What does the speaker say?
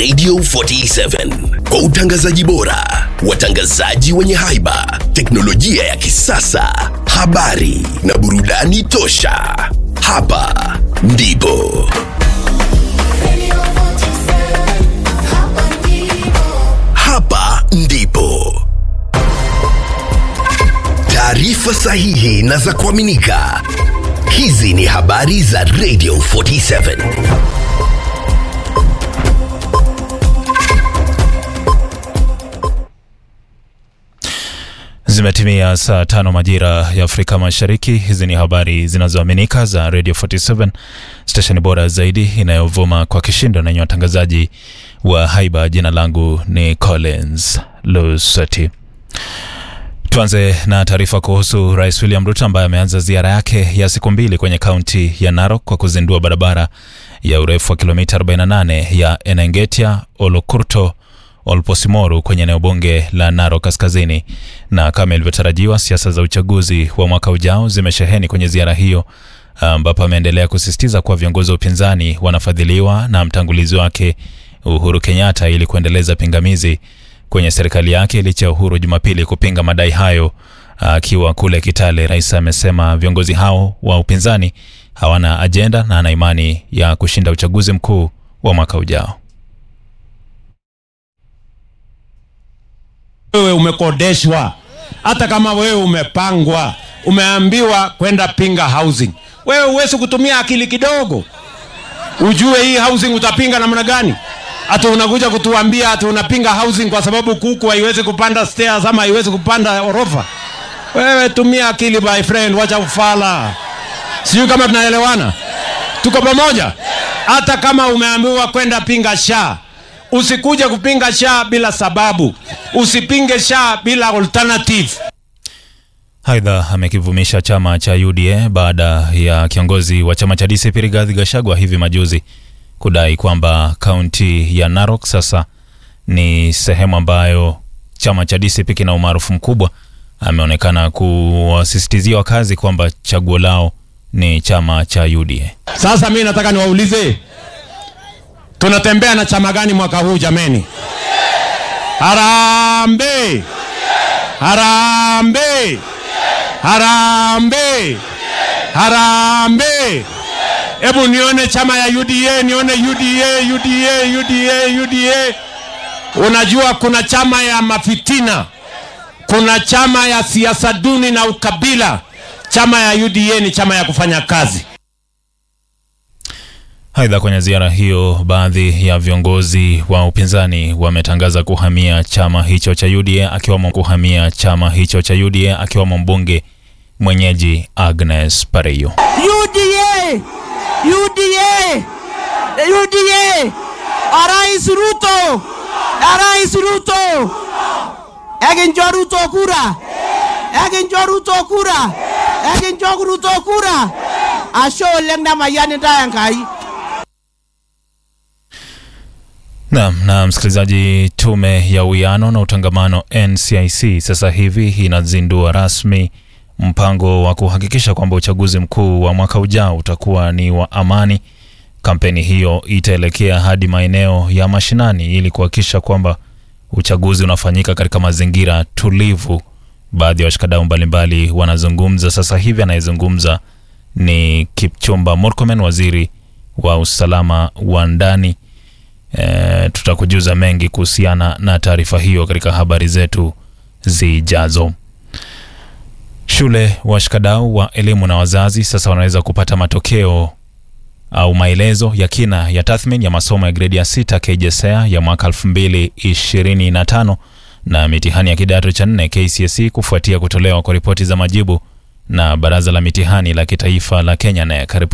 Radio 47 kwa utangazaji bora, watangazaji wenye haiba, teknolojia ya kisasa, habari na burudani tosha. Hapa ndipo hapa ndipo taarifa sahihi na za kuaminika. Hizi ni habari za Radio 47. Zimetimia saa tano majira ya Afrika Mashariki. Hizi ni habari zinazoaminika za Radio 47, stesheni bora zaidi inayovuma kwa kishindo na yenye watangazaji wa haiba. Jina langu ni Collins Lusati. Tuanze na taarifa kuhusu Rais William Ruto ambaye ameanza ziara yake ya siku mbili kwenye kaunti ya Narok kwa kuzindua barabara ya urefu wa kilomita 48 ya Enengetia Olokurto Olposimoru kwenye eneo bunge la Narok Kaskazini. Na kama ilivyotarajiwa, siasa za uchaguzi wa mwaka ujao zimesheheni kwenye ziara hiyo, ambapo ameendelea kusisitiza kuwa viongozi wa upinzani wanafadhiliwa na mtangulizi wake Uhuru Kenyatta ili kuendeleza pingamizi kwenye serikali yake, licha ya Uhuru Jumapili kupinga madai hayo akiwa kule Kitale. Rais amesema viongozi hao wa upinzani hawana ajenda na ana imani ya kushinda uchaguzi mkuu wa mwaka ujao. Wewe umekodeshwa, hata kama wewe umepangwa, umeambiwa kwenda pinga housing, wewe huwezi kutumia akili kidogo ujue hii housing utapinga namna gani? Hata unakuja kutuambia hata unapinga housing kwa sababu kuku haiwezi kupanda stairs ama haiwezi kupanda orofa. Wewe tumia akili my friend, wacha ufala. Sijui kama tunaelewana, tuko pamoja. Hata kama umeambiwa kwenda pinga sha Usikuje kupinga sha bila sababu, usipinge sha bila alternative. Aidha, amekivumisha chama cha UDA baada ya kiongozi wa chama cha DCP Rigathi Gachagua hivi majuzi kudai kwamba kaunti ya Narok sasa ni sehemu ambayo chama cha DCP kina umaarufu mkubwa. Ameonekana kuwasisitizia wakazi kwamba chaguo lao ni chama cha UDA. Sasa mimi nataka niwaulize tunatembea na chama gani mwaka huu jameni? Harambe, harambe, harambe, harambe! Hebu nione chama ya UDA, nione UDA, UDA, UDA, UDA. Unajua kuna chama ya mafitina, kuna chama ya siasa duni na ukabila. Chama ya UDA ni chama ya kufanya kazi. Aidha, kwenye ziara hiyo, baadhi ya viongozi wa upinzani wametangaza kuhamia chama hicho cha UDA akiwamo kuhamia chama hicho cha UDA akiwamo mbunge mwenyeji Agnes Pareyo. UDA, UDA, UDA, Rais Ruto, Rais Ruto, ekincho Ruto kura, ekincho Ruto kura, ekincho Ruto kura. Ashe oleng nemayian intae Enkai. Naam, na msikilizaji, tume ya uwiano na utangamano NCIC sasa hivi inazindua rasmi mpango wa kuhakikisha kwamba uchaguzi mkuu wa mwaka ujao utakuwa ni wa amani. Kampeni hiyo itaelekea hadi maeneo ya mashinani ili kuhakikisha kwamba uchaguzi unafanyika katika mazingira tulivu. Baadhi ya washikadau mbalimbali wanazungumza sasa hivi. Anayezungumza ni Kipchumba Murkomen, waziri wa usalama wa ndani. E, tutakujuza mengi kuhusiana na taarifa hiyo katika habari zetu zijazo. Shule washikadau wa elimu na wazazi sasa wanaweza kupata matokeo au maelezo ya kina ya tathmini ya masomo ya gredi ya sita KJSEA ya mwaka 2025 na mitihani ya kidato cha nne KCSE kufuatia kutolewa kwa ripoti za majibu na baraza la mitihani la kitaifa la Kenya NEC.